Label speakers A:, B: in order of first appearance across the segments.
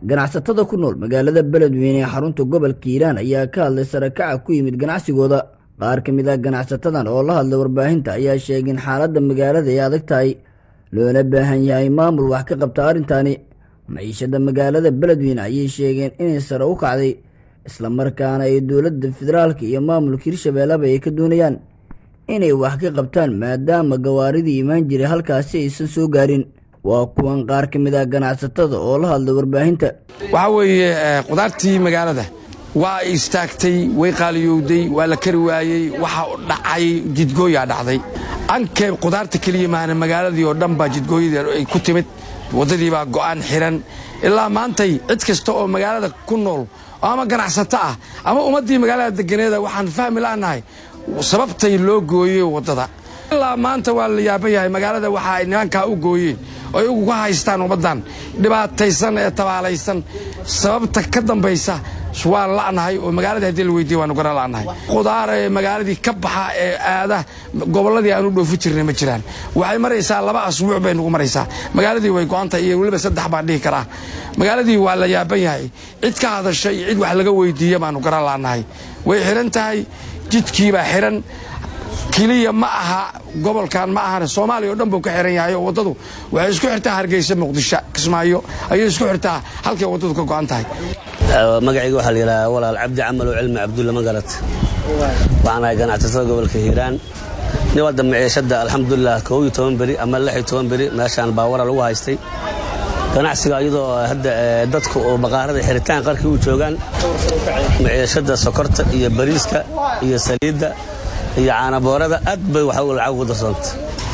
A: ganacsatada ku nool magaalada beledweyne ee xarunta gobolka hiiraan ayaa ka hadlay sarakaca ku yimid ganacsigooda qaar ka mid ah ganacsatadan oo la hadlay warbaahinta ayaa sheegay in xaaladda magaalada ay adag tahay loona baahan yahay maamul wax ka qabta arrintaani maciishada magaalada beledweyne ayay sheegeen inay sare u kacday islamarkaana ay dowladda federaalka iyo maamulka hirshabeelleba ay ka doonayaan inay wax ka qabtaan maadaama gawaaridii imaan jiray halkaasi aysan soo gaarin waa kuwan qaar ka mid ah ganacsatada oo la hadlay warbaahinta
B: waxaa weeye qudaartii magaalada waa istaagtay way qaaliyowday waa la kari waayey waxa dhacay jidgooyaa dhacday ankee qudaarta keliya maana magaaladii oo dhan baa jidgooyadii ay ku timid waddadii baa go'aan xiran ilaa maantay cid kasta oo magaalada ku nool ama ganacsato ah ama ummaddii magaalada deganeeda waxaan fahmi la'nahay sababtay loo gooyey waddada ilaa maanta waa la yaaban yahay magaalada waxa ay nimankaa u gooyeen oo ay uga haystaan ummaddan dhibaataysan ee tabaalaysan sababta ka dambaysa waan la'nahay oo magaaladii haddii la weydiiye waanu garan la'nahay qudaar ee magaaladii ka baxa ee aada gobolladii aanu dhoofi jirnay ma jiraan waxay maraysaa laba asbuuc bay nagu maraysaa magaaladii way go'antahay iyo weliba saddex baan dhihi karaa magaaladii waa la yaaban yahay cid ka hadasha iyo cid wax laga weydiiye baanu garan la'nahay way xihan tahay jidkiibaa xihan keliya ma aha gobolkan ma ahane soomaaliya oo dhan buu ka xihan yahay oo waddadu waxay isku xirtaa hargeysa muqdisho kismaayo ayay isku xirtaa halkay waddadu ka go'an tahay
C: magacayga waxaa la yidhahaa walaal cabdi camal oo cilmi cabdulla magarat waxaan ahay ganacsatada gobolka hiiraan nin wadda maciishadda alxamdulilah koob iyo toban beri ama lix iyo toban beri meeshaan baawara lagu haystay ganacsiga iyadoo hadda dadku oo baqaarada xiritaan qarkii u joogaan maciishadda sokorta iyo bariiska iyo saliidda iyo caanaboorada aad bay waxa lacag ugu darsoontay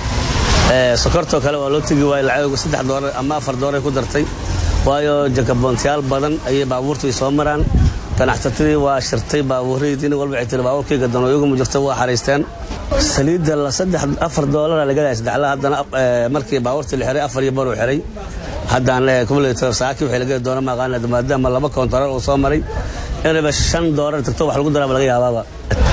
C: sokortoo kale waa loo tegi waayey lacag saddex doolar ama afar doolar ku dartay waayo jakaboontayaal badan ayay baabuurtu ay soo maraan ganacsatadii waa shirtay baabuurradii nin walba ay tiri baabuurkayga danooyaguma jirto waa xaraysteen saliidda la saddex afar doolara laga dahay saddexla haddana markii baabuurtii la xiray afar iyo baruu xiray haddaan kumulator saaki waxay laga doona maqaana maadaama laba koontarool uu soo maray inayba shan doolar tagto wax lagu daraaba laga yaabaaba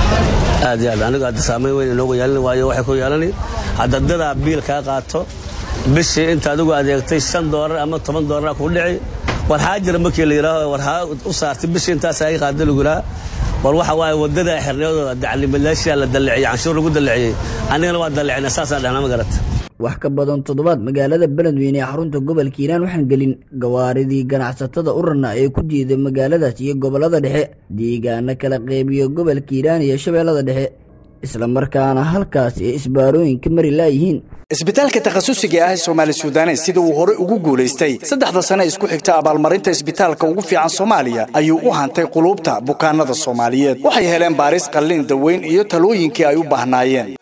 C: aad iyo aad anigu hadda saamayn weyn inoogu yeelani waayo waxay ku yeelani hadda dadaa biil kaa qaato bishii inta adigu adeegtay shan doolar ama toban doolara kuu dhici war haa jira markii la yidhaaho war haa u saartay bishii intaas ay qaada laguraa war waxa waaye waddada xirniyadooda daclimalaashiya la dalliciyey canshuur lagu dalliciyey anigana waa dallicina saasaan dhahnaa ma garata
A: wax ka badan toddobaad magaalada beledweyne ee xarunta gobolka hiiraan waxaan gelin gawaaridii ganacsatada urarna ee ku jiiday magaaladaas iyo gobollada dhexe deegaana kala qeybiyo gobolka hiiraan iyo shabeellada dhexe islamarkaana halkaas ee isbaarooyinka mari laayihiin
D: isbitaalka takhasusiga ah ee soomaali sudanes sida uu hore ugu guulaystay saddexda sane isku xigta abaalmarinta isbitaalka ugu fiican soomaaliya ayuu u hantay quluubta bukaanada soomaaliyeed waxay heleen baaris qallin daweyn iyo talooyinkii ay u baahnaayeen